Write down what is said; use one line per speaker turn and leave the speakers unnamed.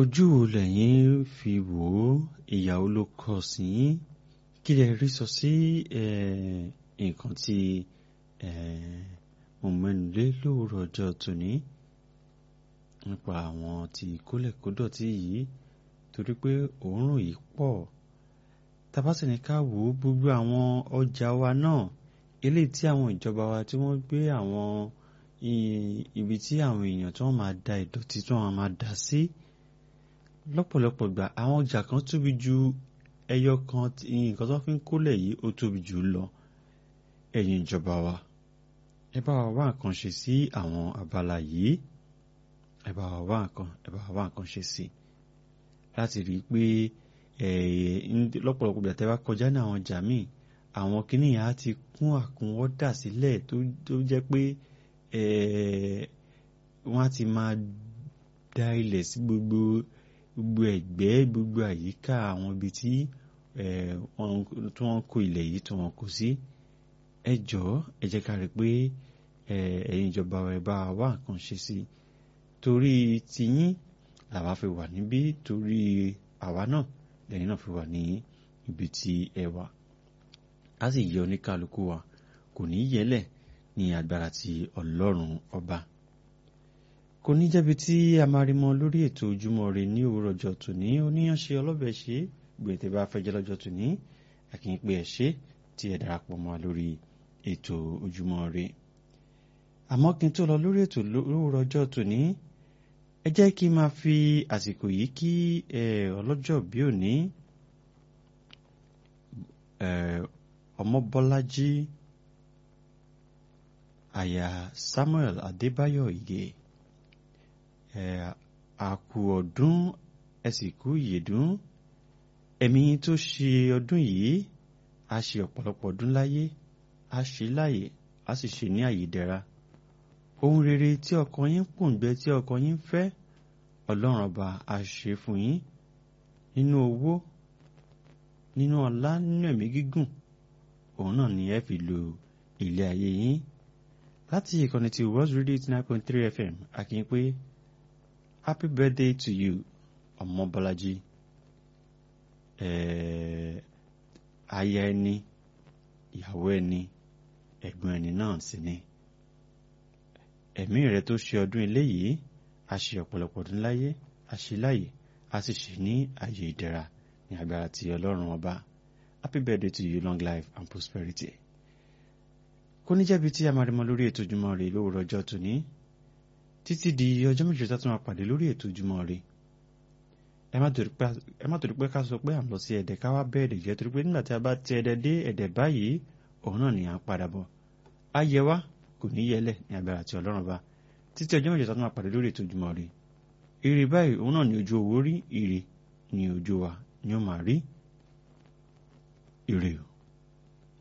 ojú wo lẹ̀yin fi wò ó ìyàwó ló kọ sí yín kí lẹ rí sọ sí nǹkan tí mo mẹ́nu lé lóòrọ̀ ọjọ́ tòní nípa àwọn tí kólẹ̀kódọ̀tí yìí torí pé òórùn yìí pọ̀ tabasini ká wò ó gbogbo àwọn ọjà wa náà eléyìí tí àwọn ìjọba wa tí wọ́n gbé àwọn ibi tí àwọn èèyàn tí wọ́n máa da ìdọ̀tí tí wọ́n máa dà sí lọ́pọ̀lọpọ̀ gbà àwọn ọjà kan tóbi ju ẹyọ kan nǹkan tó fi ń kólẹ̀ yìí ó tóbi jù lọ ẹ̀yin ìjọba wa ẹ bá wa wá nǹkan ṣe sí àwọn abala yìí ẹ bá wa wá nǹkan ẹ bá wa wá nǹkan ṣe sí láti rí i pé lọ́pọ̀lọpọ̀ gbà tẹ́ bá kọjá ní àwọn ọjà míì àwọn kìnìyàn á ti kún àkúnwọ́ dà sílẹ̀ tó jẹ́ pé wọ́n á ti máa da ilẹ̀ sí gbogbo gbogbo ẹ̀gbẹ́ gbogbo àyíká àwọn ibi tí wọ́n kó ilẹ̀ yìí tí wọ́n kó sí ẹ jọ̀ọ́ ẹ jẹ́ ká rí pé ẹ̀yin ìjọba ẹ bá wá nǹkan ṣe sí torí tiyín làwa fi wà níbí torí àwa náà lẹ́yìn náà fi wà ní ibi tí ẹ wà á sì yẹ oníkálukú wa kò ní yẹlẹ̀ ní agbára ti ọlọ́run ọba kò ní jẹ́bi tí a máa rí mọ lórí ètò ojúmọ́ ire ní òwúrọ̀ ọjọ́ tòní oníyanṣe ọlọ́bẹ̀ ṣe gbètè bá fẹ́ jẹ́ lọ́jọ́ tòní àkínpé ẹ̀ ṣe tí ẹ darapọ̀ mọ́ lórí ètò ojúmọ́ ire àmọ́ kí n tó lọ lórí ètò lówùrọ̀ ọjọ́ tòní ẹ jẹ́ kí n máa fi àsìkò yìí kí ọlọ́jọ́ bí òní ọmọbọ́lájí àyà Samuel Adébáyọ̀ Ìgè àkù ọdún ẹsìnkú ìyèdún ẹ̀mí tó ṣe ọdún yìí a ṣe ọ̀pọ̀lọpọ̀ ọdún láyé a ṣe láyè a sì ṣe ní àyè dẹ̀ra ohun rere tí ọkàn yín pòǹgbẹ tí ọkàn yín fẹ́ ọlọ́run ọba a ṣe fún yín nínú owó nínú ọlá nínú ẹ̀mí gígùn òun náà ni ẹ fi lo ilé ayé yín láti ìkànnì ti World Radio eighty nine point three FM àkíyín pé happy birthday to you ọmọbọlájí aya ẹni ìyàwó ẹni ẹ̀gbọ́n ẹni náà sì ni ẹ̀mí rẹ tó ṣe ọdún eléyìí a ṣe ọ̀pọ̀lọpọ̀ ọdún láyé a ṣe láyè a sì ṣe ní ààyè ìdẹ̀ra ní agbára ti ọlọ́run ọba happy birthday to you long life and prosperity kò ní jẹ́bi tí a máa rí mọ lórí ètò Ojúmọ́ Ire lówùrọ̀ ọjọ́ tòní títí di ọjọ́ méjì tó tún máa pàdé lórí ètò Ojúmọ́ Ire ẹ má torí pé ká sọ pé à ń lọ sí ẹ̀dẹ̀ ká wá bẹ́ẹ̀dẹ̀ jẹ́ torí pé nígbà tí a bá ti ẹ̀dẹ̀ dé ẹ̀dẹ̀ báyìí òun náà ni à ń padà bọ̀ á yẹ wá kò ní yẹlẹ̀ ní agbára àti ọlọ́run bá títí ọjọ́ méjì tó tún máa pàdé lórí ètò Ojúmọ́ Ire ire báyìí òun náà ni ojú owó rí ire ni ojú wa ni ó máa rí ire o.